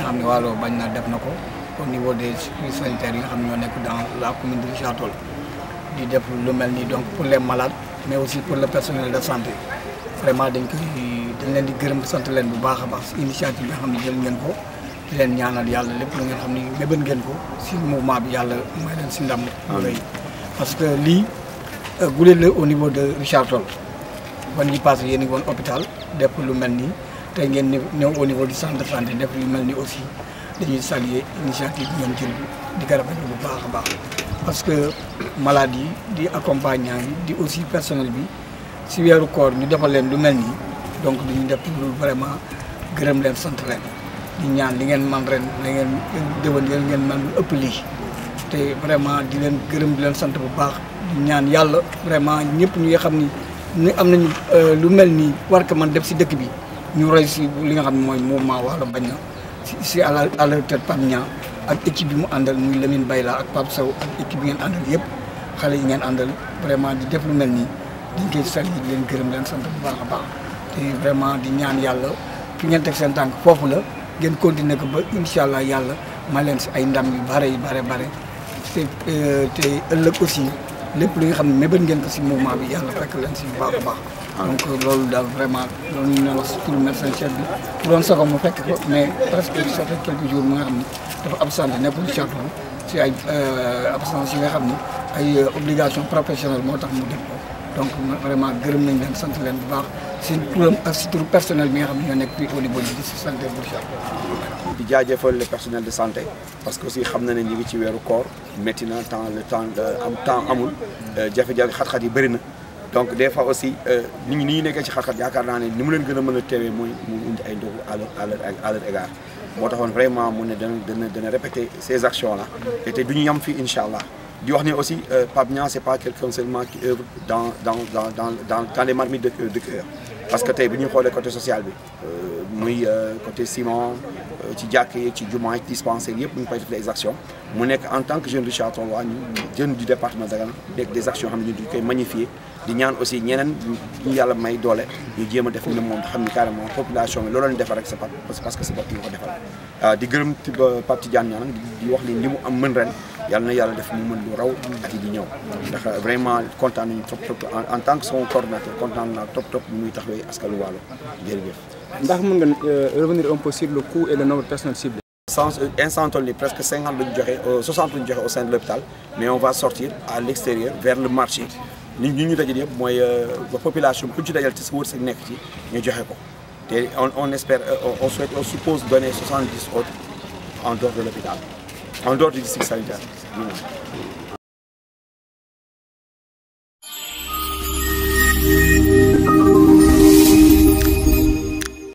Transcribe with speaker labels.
Speaker 1: xam ne Waalo bañ na def na ko au niveau des services sanitaires yi nga xam ne ñoo nekk dans la commune de Richard Toll di def lu mel nii donc pour les malades mais aussi pour le personnel de santé vraiment dañ koy dañ leen di gërëm sant leen bu baax a baax si initiative bi nga xam ne jël ngeen ko di leen ñaanal yàlla lépp lu ngeen xam ne mébën ngeen ko si mouvement bi yàlla may leen si ndam lu rëy parce que lii guléet la au niveau de Richard Toll wan yi passé yéen a ngi woon hôpital def lu mel nii tey ngeen ñëw au niveau du centre de santé def lu mel ni aussi dañuy saluer initiative bi ngeen jël di ko rafetlu bu baax a baax parce que malade yi di accompagnant yi di aussi personnel bi si weeru koor ñu defal leen lu mel nii donc duñu def lu vraiment gërëm leen sant leen di ñaan li ngeen man ren da ngeen déwén ngeen man lu ëpp lii te vraiment di leen gërëm di leen sant bu baax di ñaan yàlla vraiment ñëpp ñi nga xam ni ni am nañu lu mel nii war ko man def si dëkk bi ñu roy si li nga xam ne mooy mouvement Waalo bañ na si si à la à la tête Pape Niang ak équipe bi mu àndal muy Lamine Bayla ak Pape Sow ak équipe bi ngeen àndal yëpp xale yi ngeen àndal vraiment di def lu mel nii dañ koy sal yi di leen gërëm leen sant bu baax a baax te vraiment di ñaan yàlla fi ngeen teg seen tànk foofu la ngeen continuer ko ba incha allah yàlla ma leen si ay ndam yu bare yu bare bare te te ëllëg aussi lépp li nga xam ne mébét ngeen ko si mouvement bi yàlla fekk leen si bu baax a baax donc loolu daal vraiment loolu ñu ne wax si turu médecin chef bi bu doon sago mu fekk ko mais presque ça fait quelques jours mu nga xam ne dafa absenté nekkul château si ay absence yi nga xam ne ay obligation professionnelle moo tax mu def ko donc vraiment gërëm nañ leen sant leen bu baax si turam ak si turu personnel bi nga xam ne ñoo nekk fii au niveau du district sanitaire bu Richard
Speaker 2: di jaajëfal le personnel de santé parce que aussi xam na ne ñu ngi ci weeru koor métti na temps le temps am temps amul jafe-jafe xat-xat yi bëri na donc des fois aussi nit ñi ni ñu nekkee ci xat-xat yaakaar naa ne ni mu leen gën a mën a teewee mooy mu indi ay ndogu à leur à leur à leur égard moo taxoon vraiment mu ne dana dana dana répéter ces actions là et te du ñu yam fii incha allah di wax ne aussi Pape Niang c'est pas quelqu'un seulement qui œuvre dans dans dans dans dans dans les marmites de de cœur parce que tey bu ñuy xoolee côté social bi muy côté ciment ci jàkk yi ci jumaa ci dispensaire yëpp ñu ngi koy def des actions mu nekk en tant que jeune Richard Toll waa ñu jeune du département Dagana nekk des actions xam ne ñu koy magnifier di ñaan aussi ñeneen ñu yàlla may doole ñu jéem a def ne moom xam ni carrément population bi loolu lañ defar rek c'est parce que c'est bopp ñu ko defal di gërëm Pape Tidiane Niang di wax ni li mu am mën ren yàlla na yàlla def mu mën lu raw at yi di ñëw ndax vraiment kontaan nañu trop trop en tant que son coordinateur kontaan naa trop trop bu muy taxawee askanu Waalo jërëjëf
Speaker 3: ndax mën nga revenir un peu sur le coût et le nombre de personnes ciblées.
Speaker 2: sans instant toll nii presque cinquante lañu joxe soixante lañu joxe au sein de l'hôpital mais on va sortir à l'extérieur vers le marché nit ñi ñu dajale yëpp mooy ba population ku ci dajal ci sa wërsëg nekk ci ñu joxe ko te on on espère on souhaite on suppose donner soixante dix autres en dehors de l'hôpital en dehors du district sanitaire